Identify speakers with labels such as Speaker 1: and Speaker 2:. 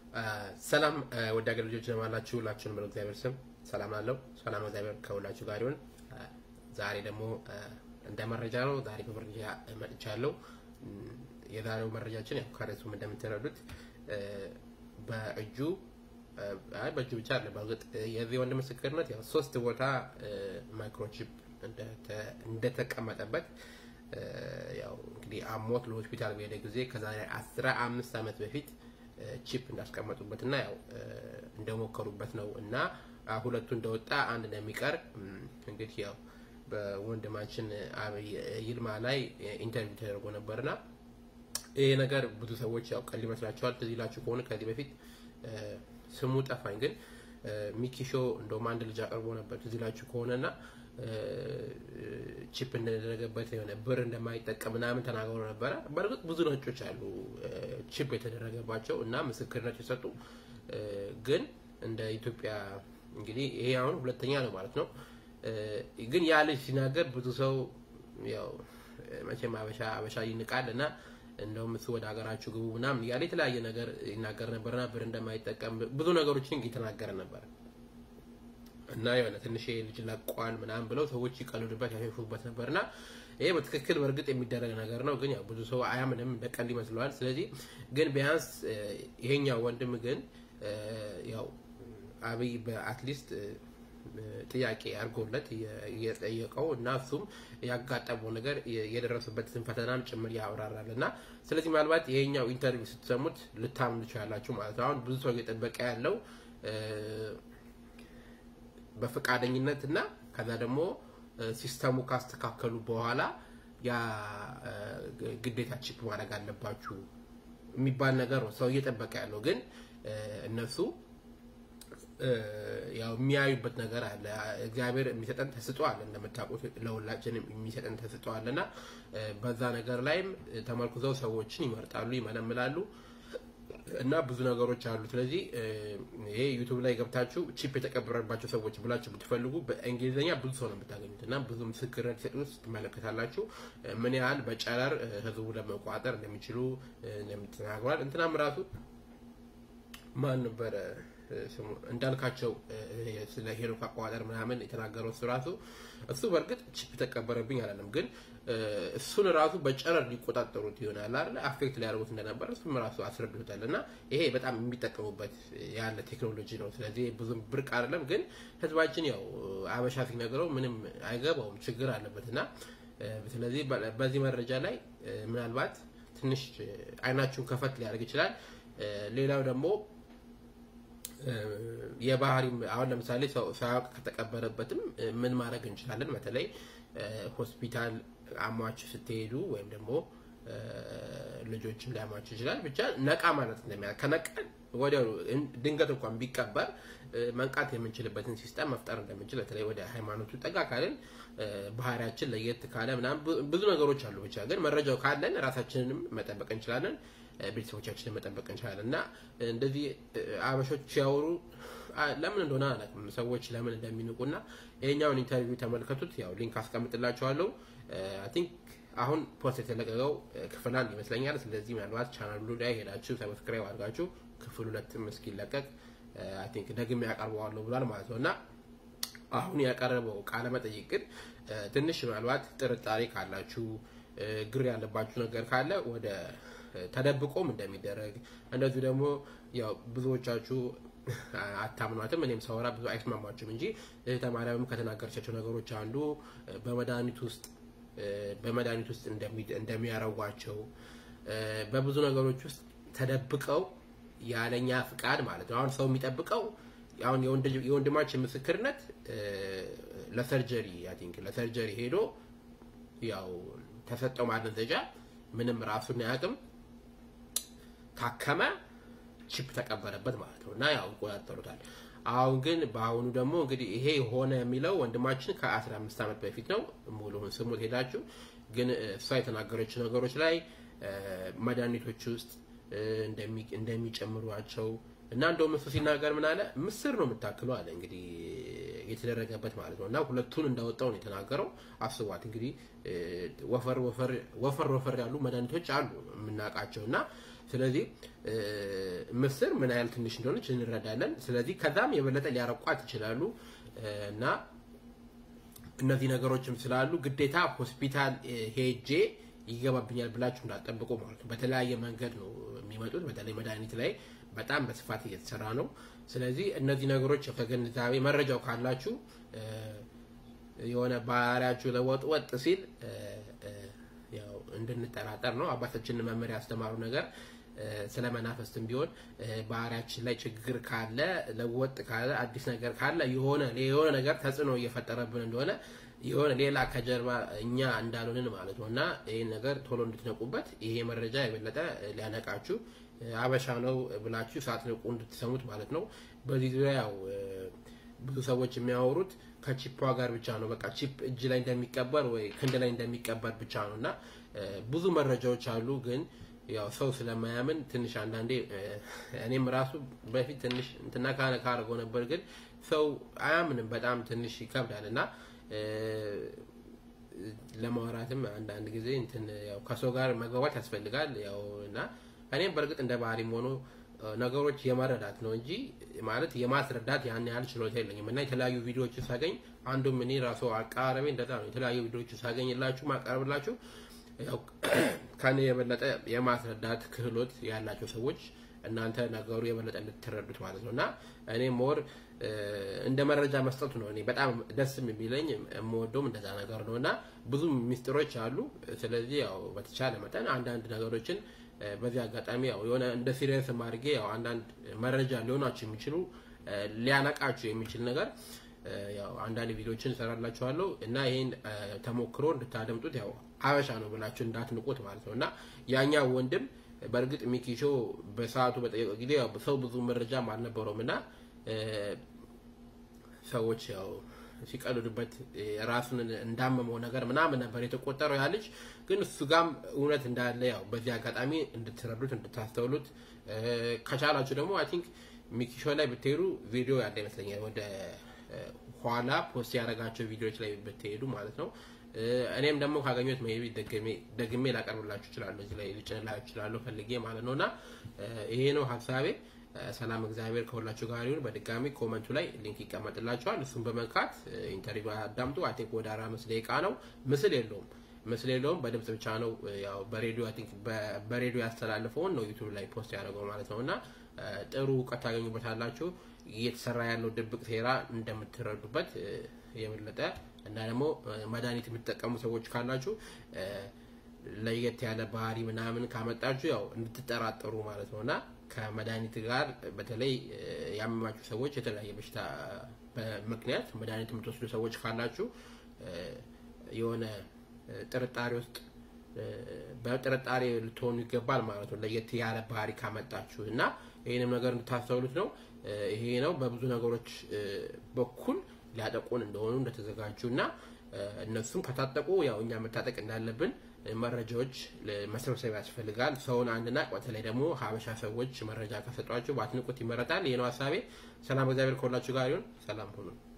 Speaker 1: ሰላም ወደ ሀገር ልጆች ለማላችሁ ሁላችሁንም በለው እግዚአብሔር ስም ሰላም አለው። ሰላም እግዚአብሔር ከሁላችሁ ጋር ይሁን። ዛሬ ደግሞ እንደ መረጃ ነው። ዛሬ በመረጃ መጥቻለሁ። የዛሬው መረጃችን ያው ከርዕሱም እንደምትረዱት በእጁ አይ በእጁ ብቻ አለ በእርግጥ የዚህ ወንድ ምስክርነት ያው ሶስት ቦታ ማይክሮቺፕ እንደተቀመጠበት ያው እንግዲህ አሞት ለሆስፒታል በሄደ ጊዜ ከዛሬ አስራ አምስት ዓመት በፊት ቺፕ እንዳስቀመጡበት እና ያው እንደሞከሩበት ነው እና ሁለቱ እንደወጣ አንድ እንደሚቀር እንግዲህ ያው በወንድማችን አብይ ይልማ ላይ ኢንተርቪው ተደርጎ ነበርና ይሄ ነገር ብዙ ሰዎች ያው ቀል ይመስላችኋል። ትዝ ይላችሁ ከሆነ ከዚህ በፊት ስሙ ጠፋኝ፣ ግን ሚኪሾ እንደውም አንድ ልጅ አቅርቦ ነበር ትዝ ይላችሁ ከሆነና ቺፕ እንደተደረገበት የሆነ ብር እንደማይጠቀም ምናምን ተናግሮ ነበረ። በእርግጥ ብዙ ነጮች አሉ ቺፕ የተደረገባቸው እና ምስክርነት የሰጡ ግን እንደ ኢትዮጵያ እንግዲህ ይሄ አሁን ሁለተኛ ነው ማለት ነው። ግን ያ ልጅ ሲናገር ብዙ ሰው ያው መቼም አበሻ አበሻ ይንቃል እና እንደውም እሱ ወደ ሀገራችሁ ግቡ ምናምን እያለ የተለያየ ነገር ይናገር ነበርና ብር እንደማይጠቀም ብዙ ነገሮችን እየተናገረ ነበር እና የሆነ ትንሽ ልጅ ለቋል ምናምን ብለው ሰዎች ይቀልዱበት ያሸፉበት ነበርና ይሄ በትክክል በእርግጥ የሚደረግ ነገር ነው። ግን ያው ብዙ ሰው አያምንም እንደ ቀልድ ይመስለዋል። ስለዚህ ግን ቢያንስ ይሄኛው ወንድም ግን ያው አብይ በአትሊስት ጥያቄ አድርጎለት የጠየቀው እና እሱም ያጋጠመው ነገር የደረሱበትን ፈተናም ጭምር ያብራራል እና ስለዚህ ምናልባት ይሄኛው ኢንተርቪው ስትሰሙት ልታምኑ ትችላላችሁ ማለት ነው። አሁን ብዙ ሰው እየጠበቀ ያለው በፈቃደኝነት እና ከዛ ደግሞ ሲስተሙ ካስተካከሉ በኋላ ያ ግዴታ ቺፕ ማድረግ አለባችሁ የሚባል ነገር ነው ሰው እየጠበቀ ያለው። ግን እነሱ ያው የሚያዩበት ነገር አለ። እግዚአብሔር የሚሰጠን ተስጦ አለ እንደምታውቁት ለሁላችንም የሚሰጠን ተስጦ አለ እና በዛ ነገር ላይም ተመርኩዘው ሰዎችን ይመርጣሉ፣ ይመለምላሉ እና ብዙ ነገሮች አሉ። ስለዚህ ይሄ ዩቱብ ላይ ገብታችሁ ቺፕ የተቀበረባቸው ሰዎች ብላችሁ ብትፈልጉ በእንግሊዝኛ ብዙ ሰው ነው የምታገኙት እና ብዙ ምስክርነት ሲሰጡ ትመለከታላችሁ። ምን ያህል በጨረር ህዝቡ ለመቋጠር እንደሚችሉ እንደምትናግሯል። እንትናም ራሱ ማን ነበረ ስሙ እንዳልካቸው ስለ ሄኖክ አቋጠር ምናምን የተናገረው እሱ ራሱ እሱ በእርግጥ ቺፕ ተቀበረብኝ አላለም፣ ግን እሱን ራሱ በጨረር ሊቆጣጠሩት ይሆናል አይደል አፌክት ሊያደርጉት እንደነበረ እሱም ራሱ አስረድቶታል። እና ይሄ በጣም የሚጠቀሙበት ያለ ቴክኖሎጂ ነው። ስለዚህ ብዙም ብርቅ አይደለም፣ ግን ህዝባችን ያው አበሻ ሲነግረው ምንም አይገባውም፣ ችግር አለበት እና ስለዚህ በዚህ መረጃ ላይ ምናልባት ትንሽ አይናችሁን ከፈት ሊያደርግ ይችላል። ሌላው ደግሞ የባህሪ አሁን ለምሳሌ ሰው ሳያውቅ ከተቀበረበትም ምን ማድረግ እንችላለን? በተለይ ሆስፒታል አሟችሁ ስትሄዱ ወይም ደግሞ ልጆችም ሊያሟችሁ ይችላል። ብቻ ነቃ ማለት እንደሚያ ከነቃን ወዲያው ድንገት እንኳን ቢቀበር መንቃት የምንችልበትን ሲስተም መፍጠር እንደምንችል በተለይ ወደ ሃይማኖቱ ጠጋ ካለን ባህሪያችን ለየት ካለ ምናምን ብዙ ነገሮች አሉ። ብቻ ግን መረጃው ካለን ራሳችንንም መጠበቅ እንችላለን ቤተሰቦቻችንን መጠበቅ እንችላለን። እና እንደዚህ አበሾች ሲያወሩ ለምን እንደሆነ አላውቅም፣ ሰዎች ለምን እንደሚንቁና ይሄኛውን ኢንተርቪው ተመልከቱት። ያው ሊንክ አስቀምጥላችኋለሁ። አይ ቲንክ አሁን ፖስት የተለቀቀው ክፍል አንድ ይመስለኛል። ስለዚህ ምናልባት ቻናሉ ላይ ሄዳችሁ ሰብስክራይብ አድርጋችሁ ክፍል ሁለትም እስኪለቀቅ አይ ቲንክ ደግሜ ያቀርበዋለሁ ብሏል ማለት ነው እና አሁን ያቀረበው ቃለ መጠይቅ ግን ትንሽ ምናልባት ጥርጣሬ ካላችሁ ግር ያለባችሁ ነገር ካለ ወደ ተደብቆም እንደሚደረግ እንደዚሁ ደግሞ ያው ብዙዎቻችሁ አታምኗትም። እኔም ሳወራ ብዙ አይስማማችሁም እንጂ እህተ ማርያምም ከተናገረቻቸው ነገሮች አንዱ በመድኃኒት ውስጥ በመድኃኒት ውስጥ እንደሚያረጓቸው በብዙ ነገሮች ውስጥ ተደብቀው ያለኛ ፍቃድ ማለት ነው። አሁን ሰው የሚጠብቀው አሁን የወንድማችን ምስክርነት ለሰርጀሪ አይ ቲንክ ለሰርጀሪ ሄዶ ያው ተሰጠው ማደንዘዣ ምንም ራሱን አያውቅም ታከመ፣ ቺፕ ተቀበለበት ማለት ነው እና ያው ይቆጣጠሩታል። አሁን ግን በአሁኑ ደግሞ እንግዲህ ይሄ ሆነ የሚለው ወንድማችን ከ15 ዓመት በፊት ነው። ሙሉውን ስሙት ሄዳችሁ። ግን እሷ የተናገረችው ነገሮች ላይ መድኃኒቶች ውስጥ እንደሚጨምሯቸው እና እንደውም እሱ ሲናገር ምን አለ ምስር ነው የምታክለው አለ እንግዲህ የተደረገበት ማለት ነው እና ሁለቱን እንዳወጣው ነው የተናገረው። አስቧት እንግዲህ ወፈር ወፈር ወፈር ወፈር ያሉ መድኃኒቶች አሉ የምናውቃቸው እና ስለዚህ ምስር ምን ያህል ትንሽ እንደሆነች እንረዳለን። ስለዚህ ከዛም የበለጠ ሊያረቋት ይችላሉ እና እነዚህ ነገሮችም ስላሉ ግዴታ ሆስፒታል ሄጄ ይገባብኛል ብላችሁ እንዳጠብቁ ማለት ነው። በተለያየ መንገድ ነው የሚመጡት። በተለይ መድኃኒት ላይ በጣም በስፋት እየተሰራ ነው። ስለዚህ እነዚህ ነገሮች ከግንዛቤ መረጃው ካላችሁ የሆነ ባህሪያችሁ ለወጥ ወጥ ሲል ያው እንድንጠራጠር ነው። አባታችንን መመሪያ ያስተማሩ ነገር ስለ መናፈስትም ቢሆን ባህሪያችን ላይ ችግር ካለ ለወጥ ካለ አዲስ ነገር ካለ የሆነ የሆነ ነገር ተጽዕኖ እየፈጠረብን እንደሆነ የሆነ ሌላ ከጀርባ እኛ እንዳልሆንን ማለት ነው እና ይህን ነገር ቶሎ እንድትነቁበት ይሄ መረጃ የበለጠ ሊያነቃችሁ አበሻ ነው ብላችሁ ሳትነቁ እንድትሰሙት ማለት ነው። በዚህ ዙሪያ ያው ብዙ ሰዎች የሚያወሩት ከቺፕ ጋር ብቻ ነው። በቃ ቺፕ እጅ ላይ እንደሚቀበር ወይ ክንድ ላይ እንደሚቀበር ብቻ ነው እና ብዙ መረጃዎች አሉ ግን ያው ሰው ስለማያምን ትንሽ አንዳንዴ እኔም ራሱ በፊት ትንሽ እንትና ካነ ካርገው ነበር፣ ግን ሰው አያምንም። በጣም ትንሽ ይከብዳል እና ለማውራትም አንዳንድ ጊዜ እንትን ያው ከሰው ጋር መግባባት ያስፈልጋል። ያው እና እኔም በእርግጥ እንደ ባህሪም ሆኖ ነገሮች የመረዳት ነው እንጂ ማለት የማስረዳት ያን ያህል ችሎታ የለኝም እና የተለያዩ ቪዲዮዎችን ሳገኝ አንዱም እኔ ራሱ አቀራረቤ እንደዛ ነው። የተለያዩ ቪዲዮዎችን ሳገኝላችሁ ማቀርብላችሁ ያው ከኔ የበለጠ የማስረዳት ክህሎት ያላቸው ሰዎች እናንተ ነገሩ የበለጠ እንድትረዱት ማለት ነው እና እኔ ሞር እንደ መረጃ መስጠቱ ነው እኔ በጣም ደስ የሚለኝ የምወደውም እንደዛ ነገር ነው እና ብዙ ሚስጥሮች አሉ። ስለዚህ ያው በተቻለ መጠን አንዳንድ ነገሮችን በዚህ አጋጣሚ ያው የሆነ እንደ ሲሪየስ አድርጌ ያው አንዳንድ መረጃ ሊሆናችሁ የሚችሉ ሊያነቃችሁ የሚችል ነገር ያው አንዳንድ ቪዲዮችን እሰራላችኋለሁ እና ይሄን ተሞክሮ እንድታደምጡት ያው አበሻ ነው ብላችሁ እንዳትንቁት ማለት ነው እና ያኛው ወንድም በእርግጥ ሚኪሾ በሰዓቱ በጠየቀው ጊዜ ያው ሰው ብዙ መረጃም አልነበረውም እና ሰዎች ያው ሲቀልዱበት ራሱን እንዳመመው ነገር ምናምን ነበር የተቆጠረው ያ ልጅ። ግን እሱ ጋም እውነት እንዳለ ያው በዚህ አጋጣሚ እንድትረዱት እንድታስተውሉት ከቻላችሁ ደግሞ አይ ቲንክ ሚኪሾ ላይ ብትሄዱ ቪዲዮ ያለ ይመስለኛል ወደ ኋላ ፖስት ያደረጋቸው ቪዲዮዎች ላይ ብትሄዱ ማለት ነው። እኔም ደግሞ ካገኘሁት ሜይ ቢ ደግሜ ላቀርብላችሁ እችላለሁ፣ እዚህ ላይ ልጭንላችሁ እችላለሁ ፈልጌ ማለት ነው እና ይሄ ነው ሀሳቤ። ሰላም እግዚአብሔር ከሁላችሁ ጋር ይሁን። በድጋሚ ኮመንቱ ላይ ሊንክ ይቀመጥላችኋል። እሱን በመንካት ኢንተርቪው አዳምጡ። አይ ቲንክ ወደ አራት አምስት ደቂቃ ነው። ምስል የለውም ምስል የለውም። በድምጽ ብቻ ነው። ያው በሬዲዮ አይ ቲንክ በሬዲዮ ያስተላልፈውን ነው ዩቲዩብ ላይ ፖስት ያደረገው ማለት ነው እና ጥሩ እውቀት ታገኙበታላችሁ። እየተሰራ ያለው ድብቅ ሴራ እንደምትረዱበት የበለጠ እና ደግሞ መድኃኒት የምትጠቀሙ ሰዎች ካላችሁ ለየት ያለ ባህሪ ምናምን ካመጣችሁ ያው እንድትጠራጠሩ ማለት ነው እና ከመድኃኒት ጋር በተለይ ያመማችሁ ሰዎች የተለያየ በሽታ ምክንያት መድኃኒት የምትወስዱ ሰዎች ካላችሁ የሆነ ጥርጣሬ ውስጥ በጥርጣሬ ልትሆኑ ይገባል ማለት ነው። ለየት ያለ ባህሪ ካመጣችሁ እና ይህንም ነገር እንድታስተውሉት ነው። ይሄ ነው በብዙ ነገሮች በኩል ሊያጠቁን እንደሆኑ እንደተዘጋጁ እና እነሱም ከታጠቁ ያው እኛ መታጠቅ እንዳለብን መረጃዎች መሰብሰብ ያስፈልጋል። ሰውን አንድና በተለይ ደግሞ ሀበሻ ሰዎች መረጃ ከሰጧችሁ ባትንቁት ይመረጣል። ይህ ነው ሀሳቤ። ሰላም እግዚአብሔር ከሁላችሁ ጋር ይሁን። ሰላም ሁኑ።